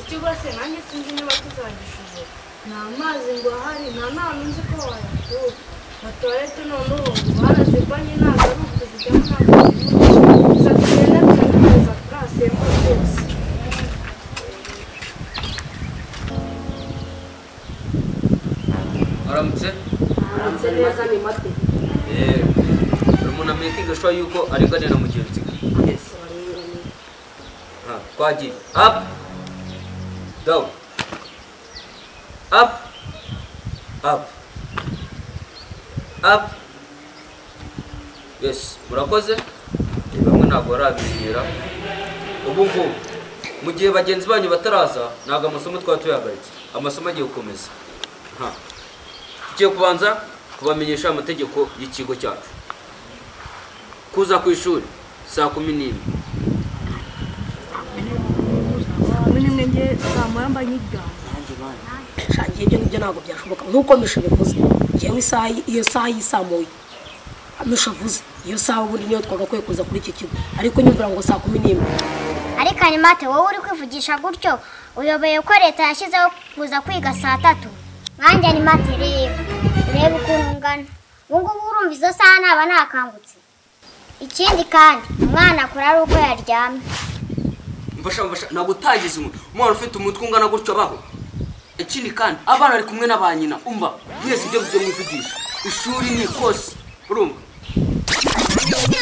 icyo ubase nanjye sinzi niba tuzagishije nta mazi ngo ahari nta nama nzi ko wayatura na tuwarete noneho barazigwanye ntabwo ari ukuzijyamo ntabwo ari ukuzijyamo gusa tugenda tukagereza kuri asembo rwose aramutse ndetse neza ni mate buri muntu amenye igashwa yuko arenganira mugenzi we Ah, twagiye up down up up up yes murakoze Eh, bamwe ntabwo barabimenyera ubu ngubu mu gihe bagenzi banyu bataraza ntabwo amasomo twaba tuyahagaritse amasomo agiye gukomeza Ha. tugiye kubanza kubamenyesha amategeko y'ikigo cyacu kuza ku ishuri saa kumi n'imwe Mwene mwenge bamara mba nk'igamba. shangiye ibyo ngibyo ntabwo byashoboka nk'uko misho bivuze ngewe isaha iyo saha yisamuye misho avuze iyo saha ubundi niyo twagakwiye kuza kuri iki kigo ariko nyumvira ngo saa kumi n'imwe ariko animate wowe uri kwivugisha gutyo uyoboye ko leta yashyizeho kuza kwiga saa tatu nkanjye animate reba urebe ukuntu ungana ubu ngubu urumva izo saha ntaba ntakangutse ikindi kandi umwana akura ari uko yaryamye mfasha mfasha ntabwo utagize umuntu umwana ufite umutwe ungana gutyo abaho ikindi kandi abana bari kumwe na ba nyina umva mwese ibyo byo mwivugisha ishuri ni kose urumva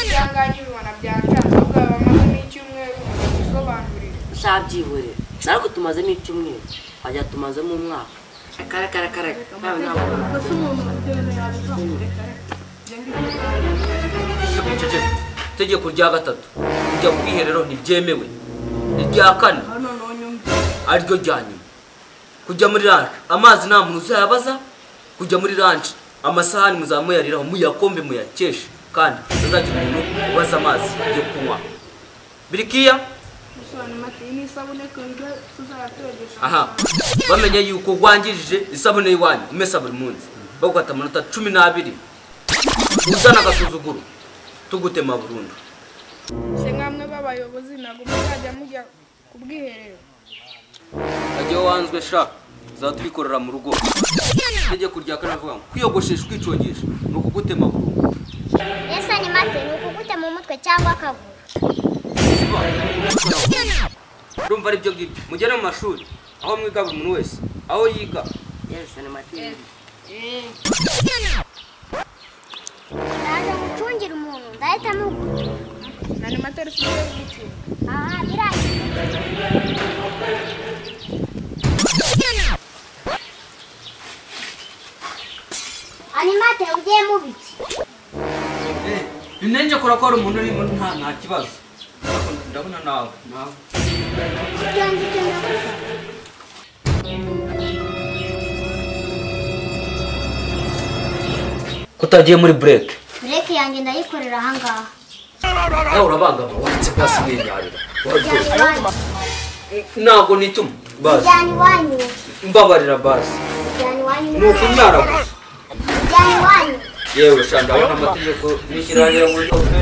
ibihangange ubibona byatanzwe ubwo bamazemo icyumweru ugasobanurira shabyihorera ariko tumazemo icyumweru twajya tumazemo umwaka akarakarakara nawe ntabwo Ese umuntu uryohera yabizamuka. Ceceka. itegeko rya gatatu kujya ku bwiherero ntibyemewe irya kane Hano noneho nyumva. ariryo rya nyuma kujya muri ranje amazi nta muntu uzayabaza kujya muri ranje amasahani muzaba muyariraho muyakombe muyakeshe kandi tuzagira umuntu ubaza amazi yo kunywa birikiya gusobanura mati iyi ni isabune twumve tuzayatogesha aha bamenye yuko wangirije isabune y'iwanyu umesa buri munsi bagufata amanota cumi n'abiri uzana agasuzuguro tugutema burundu se nk'amwe b'abayobozi ntabwo muzajya mujya ku bwiherero ajya wanzwe sha uzatwikorera mu rugo itegeko rya kane avuga ngo kwiyogoshesha ukwicogisha ni ukugutema burundu ese animate ni ukugute mu mutwe cyangwa akaguru Siba, urumva ari byo ngibyo mugere mu mashuri aho mwiga buri muntu wese aho yiga yesi animateri ndaje gucungira umuntu ndahita muguta na animateri si ugiye gucunga aha biragiye animate ugiye mu biki binenge kora ko hari umuntu urimo nta nta kibazo ndabona nawe nawe ibyo ngibyo ndaguta kutagiye muri bureke bureke yanjye ndayikorera ahangaha nawe urabangama wanditse pasi mwirarira ijyana iwanyu ntabwo nituma basi ijyana iwanyu mbabarira basi ijyana iwanyu ni ukumwara gusa ijyana iwanyu yewe sha ndabona amategeko n'ishyirahamwe muri kofe